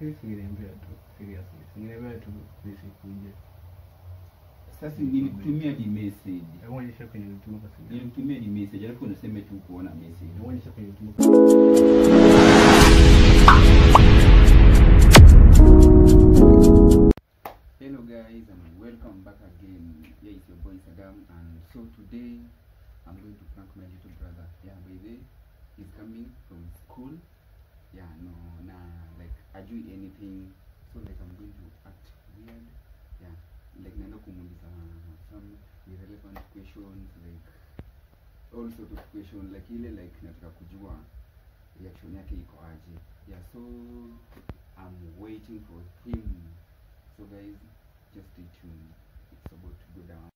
Lakini singeniambia tu seriously. Singeniambia tu nisikuje. Sasa nilikutumia di message. Hebu onyesha kwenye ulituma kwa simu. Nilikutumia di message alafu unasema tu kuona message. Hebu onyesha kwenye ulituma kwa Hello guys and welcome back again. Here is your boy Saddam and so today I'm going to prank my little brother. Yeah, by the way, he's coming from school. Yeah, no, nah, like ajui anything. So like I'm going to act weird. Yeah, like naenda kumuuliza some irrelevant questions like all sort of questions like ile like nataka kujua reaction yake iko aje. Yeah, so I'm waiting for him. So guys, just stay tuned. It's about to go down.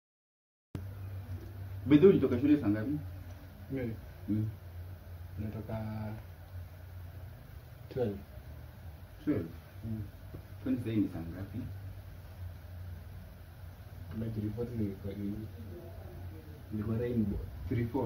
Bedho ulitoka shule saa ngapi? Mimi Mm. natoka 12. 12. Kwani sasa ni saa ngapi? Tunajiripoti nilikuwa nini? Nilikuwa rainbow. 340.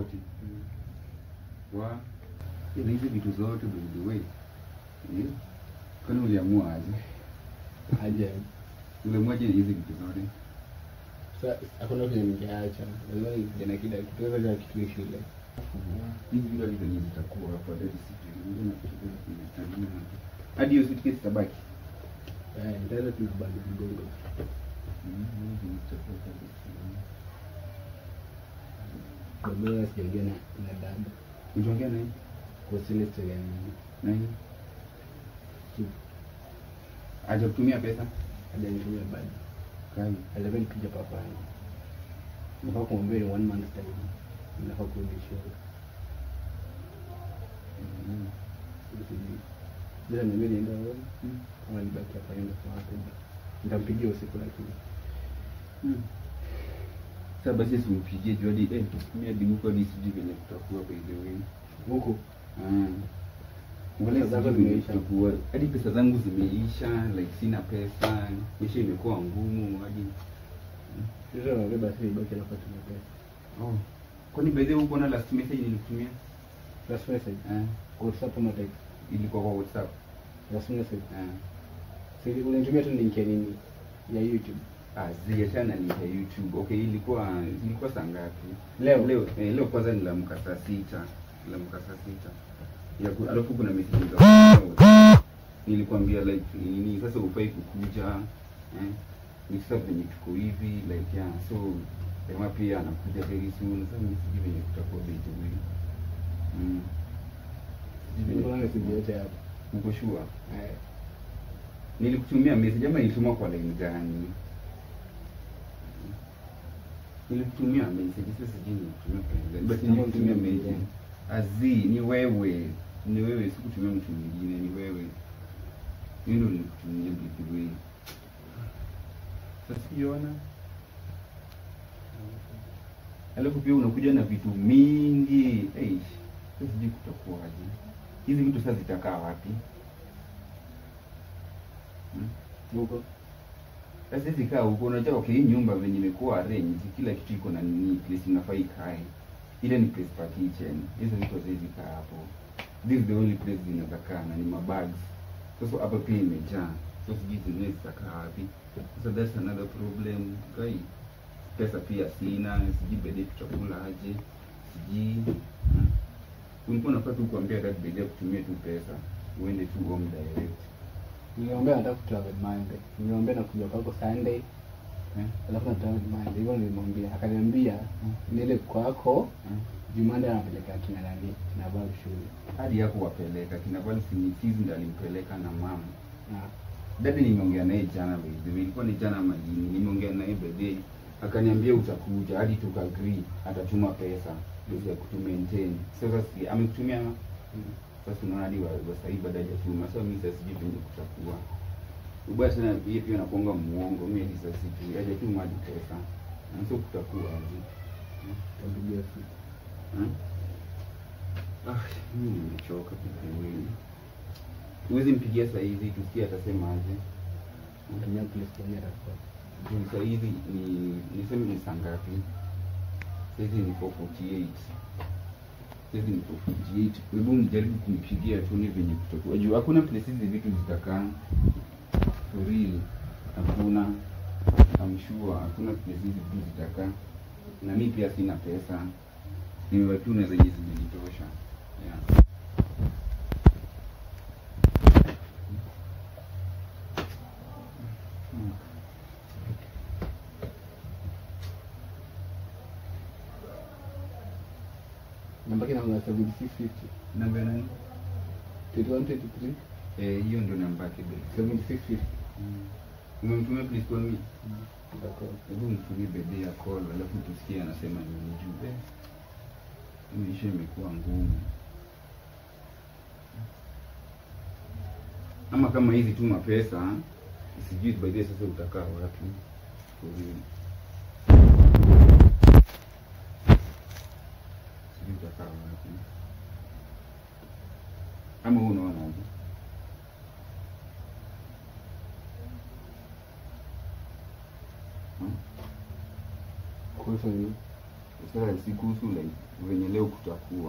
Wa ila hizi vitu zote by the way. Eh? Kwani uliamua aje? Aje. Uliamwaje hizi vitu zote? Sasa hakuna kwenye ningeacha. Lazima nikuje na kila kitu. Sasa kila kitu shule. Hizi vitu hadi zenye zitakuwa hapa hadi sijui. Mbona kitu kinatamia. Hadi hiyo suitcase tabaki. Eh, nitaenda tuna bado mgongo. Kwa mimi sijaongea na na dada. Uliongea naye? Kwa sile story ya mimi. Nani? Aje kutumia pesa? Hajanitumia bado. Kali. Alikuwa nikija papani. Nafaa kumwambia ni one month time. Nafaa kurudi shule. Mm. Sijui. Bila niambia nienda wapi? Mm. Kama nibaki hapa nienda kwa wapi? Nitampigia usiku lakini. Mm. Sasa basi simpigie juu hadi eh mimi hadi huko hadi sijui venye kutakuwa by the way. Huko Ah. Wala Pesa zako sijui venye zimeisha. kutakuwa. Hadi pesa zangu zimeisha, like sina pesa, maisha imekuwa ngumu hadi sasa naambia basi nibaki hapa tuna pesa. oh. Kwani by the way uko na last message nilikutumia? Last message. Ah. Kwa WhatsApp ama text? Ilikuwa kwa WhatsApp. Last message. Ah. Sisi ulinitumia tu link ya nini? Ya YouTube. Ah, ziachana ni ya YouTube. Okay, ilikuwa ilikuwa saa ngapi? Leo? Leo, eh, leo kwanza nilamka saa sita. Nilamka saa sita. Ya ku, alafu kuna message za nilikwambia like nini sasa ufai kukuja eh ni sasa venye tuko hivi like yeah so jamaa pia anakuja very soon sasa mimi sijui venye kutakuwa bei hivi mm Sijui venye Niko na message yote hapa. uko sure Eh. nilikutumia message ama ilituma kwa line gani nilikutumia message sasa sijui nilikutumia kwa line gani but Kama nilikutumia mtu message mwingine. azi ni wewe ni wewe sikutumia mtu mwingine ni wewe mimi ndo nilikutumia by the way sasa sijaona alafu pia unakuja na vitu mingi hey, sasa sijui kutakuwaje hizi vitu sasa zitakaa wapi hmm? Huko. Sasa hizi kaa huko, unajua okay, hii nyumba venye imekuwa arrange, kila kitu iko na nini, place inafaa ikae. Ile ni place pa kitchen, hizo vitu haziwezi kaa hapo. This is the only place zinaweza kaa na ni mabags. Sasa hapa pia imejaa, so sijui zingine zitakaa wapi. So that's another problem guy. Pesa pia sina, sijui bede tutakula aje, sijui hmm. Ulikuwa unafaa tu kuambia dad bede kutumia tu pesa, uende tu home direct. Niliambia nataka kutravel Monday. Niliambia nakuja kwako Sunday. Eh? Alafu natravel Monday. Hivyo nilimwambia. Akaniambia niende kwako Hmm. Jumande anapeleka kina nani? Kina babu shule. hadi yako wapeleka kina Valsini Fizi ndo alimpeleka na mama. Na Dada nimeongea naye jana by the way, ilikuwa ni jana majini, nimeongea naye by the way, akaniambia utakuja, hadi tukaagree atatuma pesa pesa ya kutu maintain. Sasa si amekutumia ama? Sasa unaona hadi wa wa sasa hivi bado hajatuma. Sasa mimi sasa sijui venye kutakuwa. Ubaya sana yeye pia anakuanga muongo, mimi hadi sasa sijui hajatuma hadi pesa. Na sio kutakuwa aje. tampigia simu. Hmm? Ah, mimi nimechoka kwa kweli. Huwezi mpigia saa hizi tusikie atasema aje. Natumia place kwenye atakuwa. Juu saa hizi ni niseme ni saa ngapi? Saa hizi ni 448. hizi ni 48 hebu mjaribu kumpigia tuone venye kutakuwa juu hakuna place hizi vitu zitakaa for real hakuna I'm sure hakuna place hizi vitu zitakaa na mi pia sina pesa nimewatuna zenye zimenitosha yeah. Hmm. namba kina kuna 7650 namba nani 31 23 eh hiyo ndio namba yake babe 7650 umemtumia please call me Itakuwa. hebu mtumie bebe ya call alafu tusikie anasema nini juu eh, hii maisha imekuwa ngumu ama kama hizi tu mapesa sijui by the way sasa utakaa wapi for real. sijui utakaa wapi ama wewe unaonaje hmm? kuhusu nini sasa si kuhusu like venye leo kutakuwa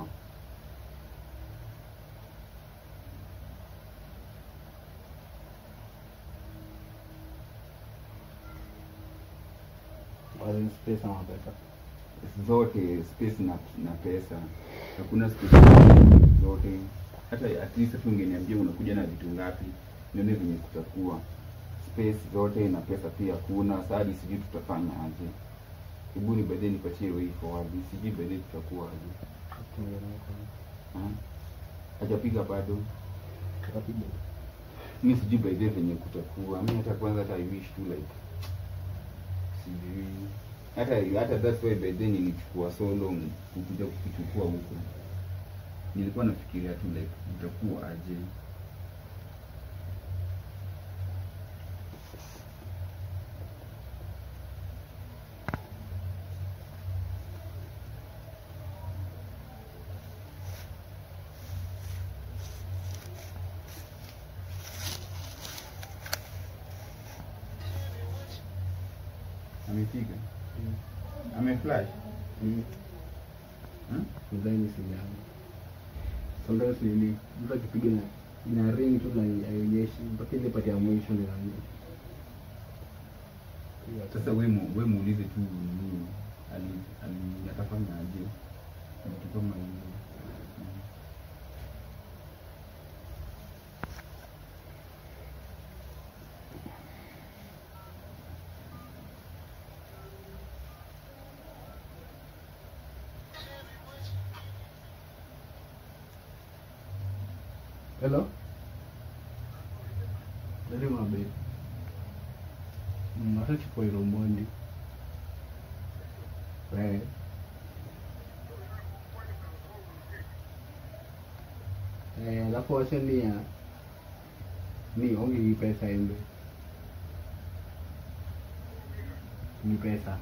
Wazin space ama pesa zote space na, na pesa hakuna space zote hata at least tu ungeniambia unakuja na vitu ngapi nione venye kutakuwa space zote na pesa pia kuna sadi sijui tutafanya aje hebu ni baadaye nipatie way forward sijui baadaye tutakuwa aje Ha? hajapiga bado tutapiga mi sijui by the venye kutakuwa mi hata kwanza hata I wish tu like sijui hata hata that's why by then nilichukua so long kukuja kukichukua huko nilikuwa nafikiria tu like itakuwa aje amepiga ameflash hmm? nadhani simu yangu sometimes nili mtu akipiga na ina ring tu na haionyeshi mpaka ile pati ya mwisho ndio inaanza. sasa we mu- we muulize tu nini ali- ali- atafanya aje vitu kama hivyo Mm. hello Dali mabe masachukua ilo mbondi Eh. Eh, alafu wacha nia ni ongi hii pesa embe ni pesa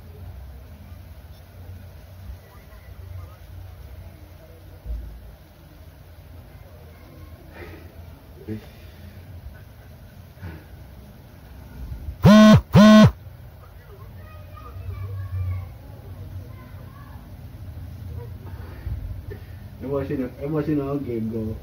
Emotional, emotional game go.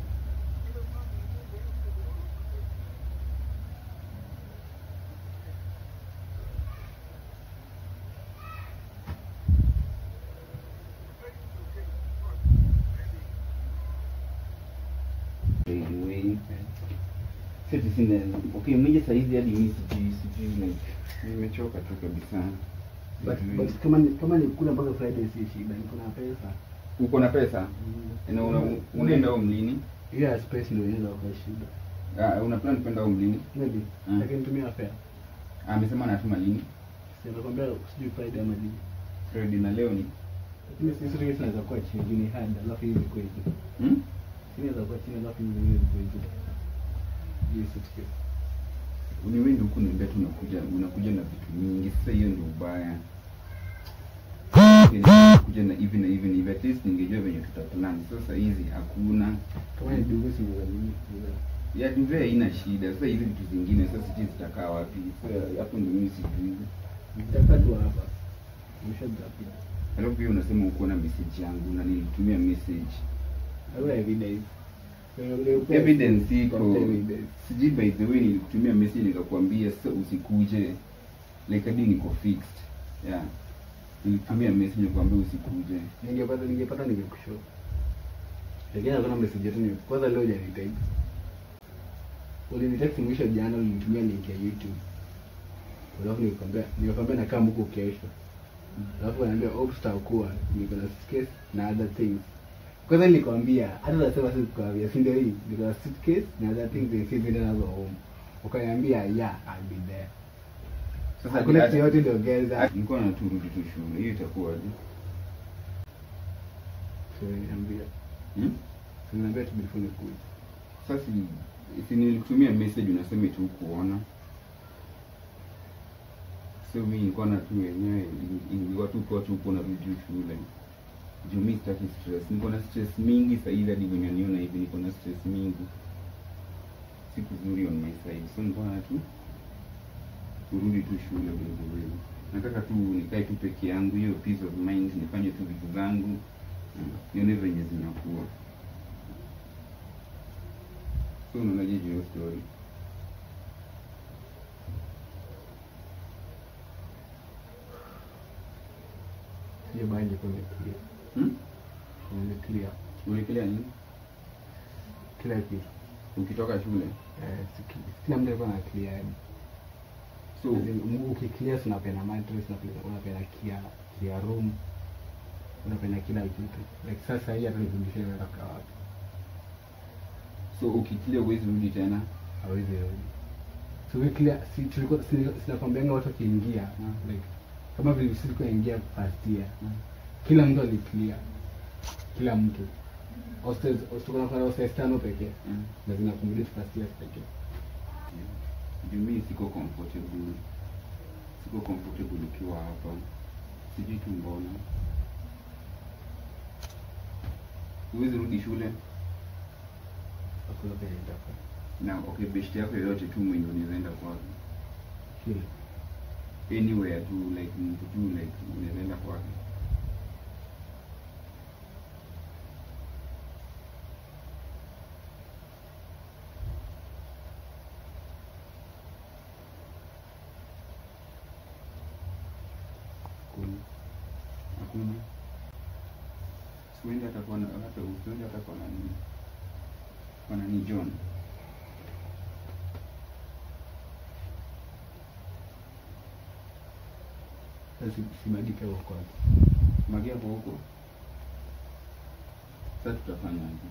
Anyway, sisi sina okay, mmoja saizi hadi mimi sijui sijui like nimechoka tu kabisa. But, Sijui. but kama ni kama ni kula mpaka Friday si shida, niko na pesa. uko na pesa na una, unaenda home lini? Hiyo ya space ndio inaweza kuwa shida. Ah, una plan kwenda home lini? Maybe. Mm. Lakini tumia fare. Ah, amesema anatuma lini? Si nakwambia sijui Friday ama lini. Friday na leo ni Lakini sisi sisi tunaweza kuwa chini ni hard, alafu hivi kwa hivi. hmm? Inaweza kuwa chini alafu hivi hivi kwa hivi. Hiyo sikia. Ni wewe ndio huku niambia tu unakuja unakuja na vitu mingi. Sasa hiyo ndio ubaya. Kuja na hivi na hivi na hivi at least ningejua venye tutaplan. Sasa hizi hakuna. Kama ni dugu si za nini? ya duve haina shida. Sasa hizi vitu zingine sasa sijui zitakaa wapi. Sasa hapo ndio mimi sijui. Nitakaa tu hapa. Mshaji Alafu pia unasema uko na message yangu na nilitumia message Hakuna evidence. evidence iko Tafuta evidence. sijui by the way nilikutumia message nikakwambia sasa usikuje like hadi niko fixed yeah nilitumia message nikakwambia usikuje Ningepata ningepata ningekushow. Lakini hakuna message yote ni kwanza leo hujanitext. Ulinitext mwisho jana ulinitumia link ya YouTube. Alafu nilikwambia nilikwambia nakaa huko kesho. Alafu ananiambia hope tutakuwa niko na suitcase na other things. Kwanza nilikwambia hata nasema sisi kukwambia si ndio hii niko na suitcase na other things and sisi ndio nazo home. Ukaniambia yeah I'll be there. sasa Hakuna hata- kitu yote ndio geza. nilikuwa naturudi tu shule hiyo itakuwaje So niambia. hmm? So niambia tu before nikuja. sasa si- si nilikutumia message unasema tu kuona so mi nilikuwa na tu wenyewe ilikuwa tu kwa tu kuona rudi shule juu mi sitaki stress niko na stress mingi sahizi hadi venye niona hivi niko na stress mingi si kuzuri on my side so nilikuwa na tu kurudi tu shule vilevile nataka tu nikae tu peke yangu hiyo peace of mind nifanye tu vitu zangu mm, nione venye zinakuwa so unaonaje juu ya hiyo story Hiyo baa ilikuwa imeclear. hmm? Imeclear. ulikelea nini Kila kitu. ukitoka shule Eh, si ki- kila mtu alikuwa na clear yani. so As in, Mungu ukiclear si unapeana mattress, unapeana- unapeana clear clear room. Unapeana kila kitu. Like sasa hii hata nifundishe naenda kwa wapi. so ukikilia uwezi rudi tena Hawezi rudi. So we clear si tulikuwa si- sinakwambianga watu wakiingia Mm. like kama vile sisi tukaingia first year. Kila mtu aliclear. Kila mtu. Hostels, hostels kuna hostels tano pekee. Mm. Na zinakumulate first year pekee. juu mi siko comfortable siko comfortable ukiwa hapa sijui tu mbona huwezi rudi shule Hakuna penye nitakuwa. na okay best yako yoyote tu mwenye unawezaenda kwake Shule. anywhere tu like mtu tu like unawezaenda kwake Kuna. hakuna siwendi hata kwa hata usiwendi hata kwa nani kwa nani John Sasa simadike huko kwanza. magia kwa huko sasa tutafanya aje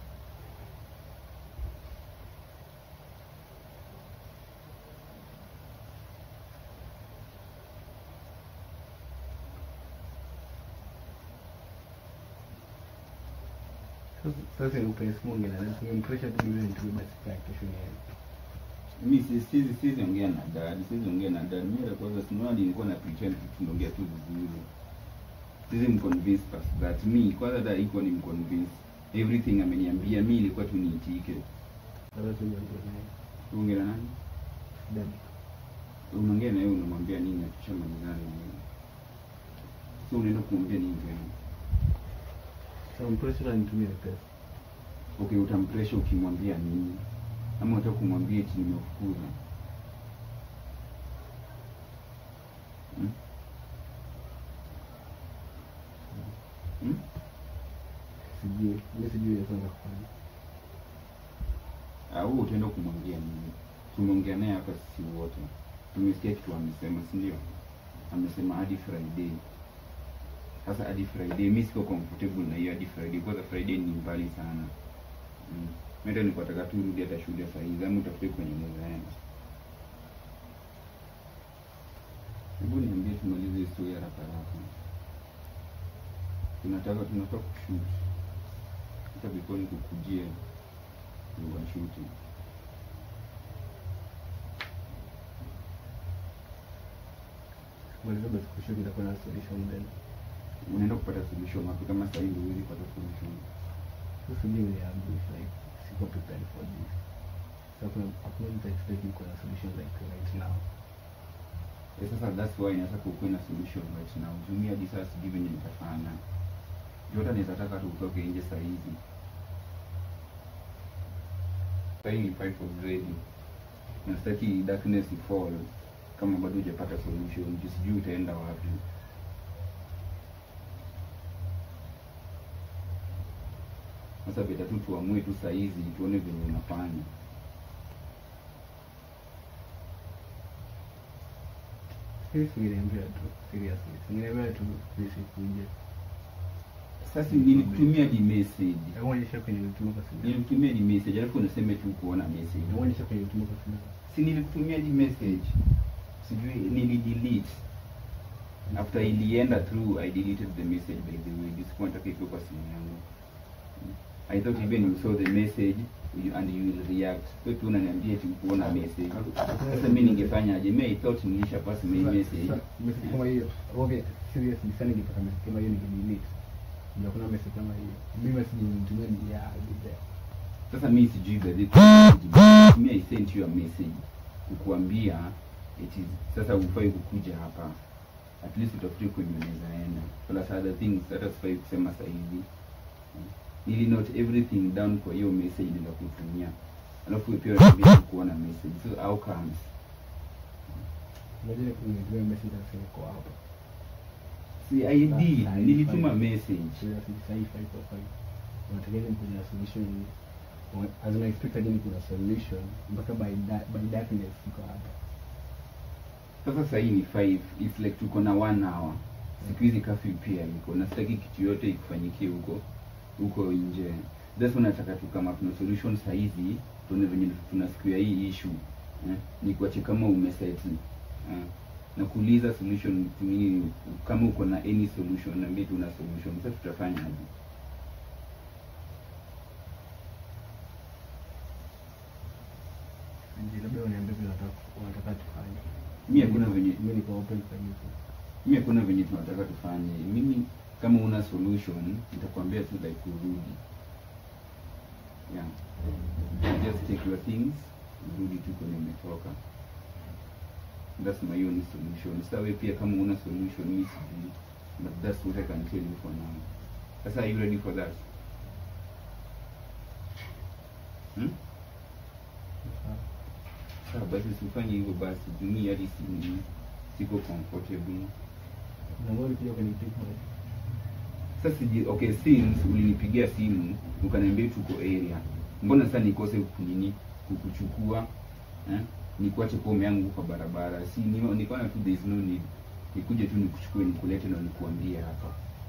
Sasa- Sasa upenzi mungi na nasi ngempresha tu mimi nitumie basi kwa kesho ni mi si- sizi sizi ongea na dad sizi ongea na dad mimi la kwanza sinaona nilikuwa na pretend tu tunaongea tu vizuri sizi mconvince past that mi kwanza hata iko ni mconvince everything ameniambia mi ilikuwa tu niitike Sasa tu ndio naye. uongea na nani Dad. unaongea na yeye unamwambia nini akishamalizana na yeye so unaenda kumwambia nini tena Sasa mpresha na nitumie pesa. okay utampresha ukimwambia nini ama unataka kumwambia eti nimefukuza hmm? Hmm? Sijui, mimi sijui ya kwanza kufanya. Ah, wewe utaenda kumwambia nini tumeongea naye hapa sisi wote tumesikia kitu amesema si ndio amesema hadi friday sasa hadi friday mi siko comfortable na hiyo hadi friday kwanza friday ni mbali sana mm. mimi ndio nataka tu rudi hata shule saa hizi ama utafute kwenye mwezaenda hebu niambie tumalize hii story haraka haraka tunataka tunataka kushoot hata before nikukujie washuti Maliza basi kesho nitakuwa na solution then. unaenda kupata solution wapi kama sasa hivi huwezi kupata solution Sasa mimi ni ambush like siko prepared for this. Sasa kuna hakuna mtu expect niko na solution like right now. Eh, sasa that's why nataka ukuwe na solution right now jumia hadi sasa sijui venye nitafanya juu hata naweza taka tu utoke nje saa hizi Sahii ni fight already. Na sitaki darkness ifall kama bado hujapata solution. Juu sijui utaenda wapi. Sasa beta tu tuamue tu saa hizi tuone venye unafanya. Sisi singeniambia tu seriously. Singeniambia tu nisikuje. Sasa nilikutumia di message. Nakuonyesha kwenye ulituma kwa simu. Nilikutumia di message alafu unasema tu kuona message. Nakuonyesha kwenye ulituma kwa simu. Si nilikutumia di message. Sijui nilidelete. After ilienda through I deleted the message by the way. Sikuwa nataka ikuwe kwa simu yangu. I thought even you saw the message you, and you will react. Wewe tu unaniambia tu kuona message. Sasa mimi ningefanya aje? Mimi I thought nilisha pass my message. Sasa, message kama hiyo. Okay, seriously sana ningepata message kama hiyo ningedelete. Ndio kuna message kama hiyo. Mimi message nilitumia ni ya video. Sasa mimi sijui gazeti. Mimi I sent you a message kukuambia it is sasa ufai kukuja hapa. At least utafute kwenye unaweza enda. Plus other things hata sifai kusema sasa hivi. Nili note everything down kwa hiyo message nikakutumia. Alafu wewe pia unaniambia kuona message. So how comes? Unajua kunitumia message na sema kwa hapa. Si I did. Sasa, Nilituma fine. message. Seriously, sasa hii fight kwa fight. Unategemea ni kuna solution. As I expect again kuna solution mpaka by da- by darkness iko hapa. Sasa sasa hii ni 5. It's like tuko na one hour. Siku hizi curfew pia iko na sitaki kitu yote ikufanyikie huko huko nje. That's why nataka tu kama kuna solution saa hizi tuone venye tuna square hii issue. Eh? Ni kuache kama umesettle. Eh? Na kuuliza solution tu nini kama uko na any solution niambie tu una solution. Sasa tutafanya aje? Ndio labda uniambie vile unataka unataka tufanye. Mimi hakuna venye Mimi niko open kwa hiyo. mimi hakuna venye tunataka tufanye. Mimi kama una solution nitakwambia tu like kurudi. Yeah. Just take your things, rudi tu kwenye umetoka. That's my only solution. Sasa wewe pia kama una solution mimi sijui. But that's what I can tell you for now. Sasa are you ready for that? Hmm? Sawa basi usifanye hivyo basi. Jumii hadi si siko comfortable. Na mbona pia kwenye TikTok? Sasa siji, okay since ulinipigia simu ukaniambia tuko area, mbona sasa nikose nini kukuchukua eh? Nikuache pome yangu kwa barabara, si ni- nikaona tu there is no need nikuje tu nikuchukue nikulete na nikuambie hapa.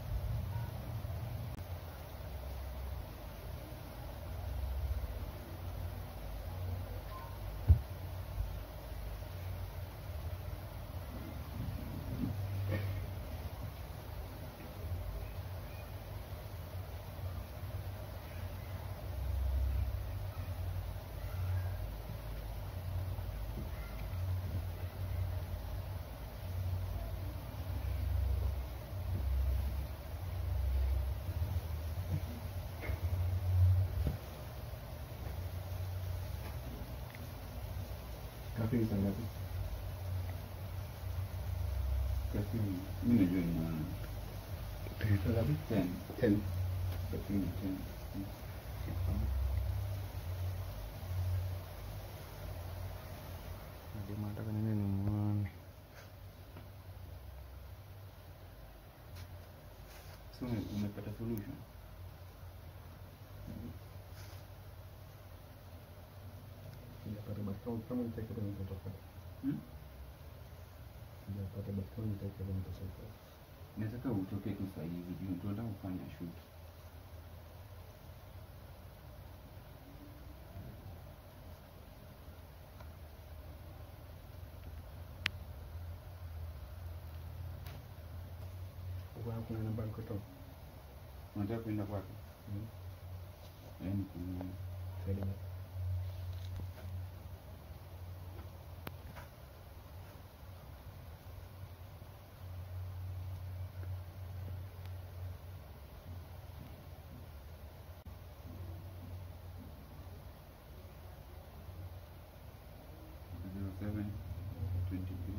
Kafi ni saa ngapi? Kasi mimi najua ni maana Saa ngapi? 10 Ten. kasi ni 10 Ndio nataka nini nimuone. so umepata solution. Sijapata but kama kama nitaki kama nitatoka. Hmm? Sijapata but kama nitaki kama nitatoka. Nataka utoke tu saa hizi juu tunataka kufanya shoot. Uko hapo kuna namba niko toka. Unataka kuenda kwake? Mm. Yaani kuna Saidi. zero seven twenty two.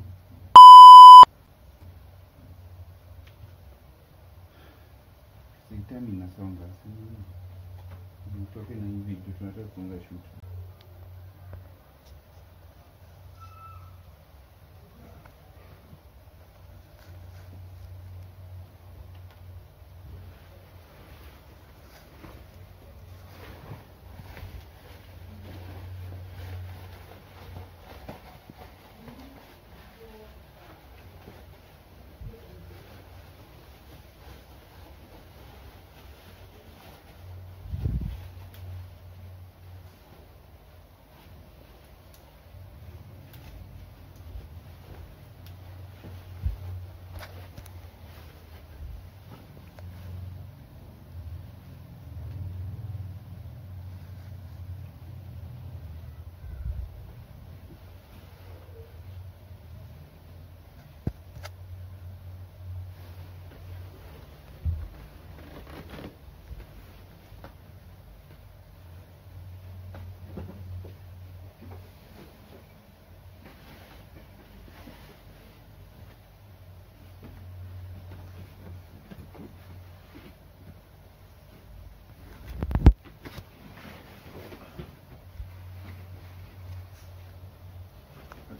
Si time inasonga, si utoke na hivi vitu tunataka kuanza shoot.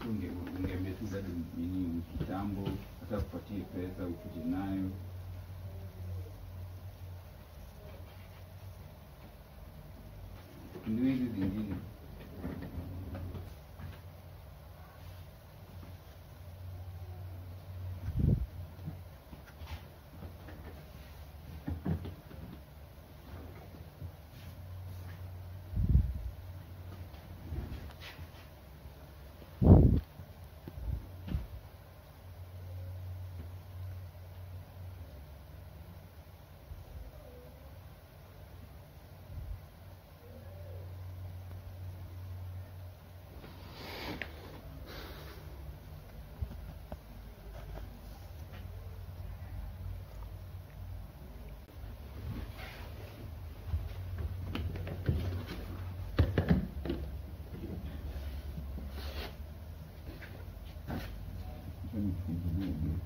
tu unge- ungeambia tu bado nini kitambo hata kupatie pesa ukuje nayo ndio hizi zingine Acha nifungulie hiyo.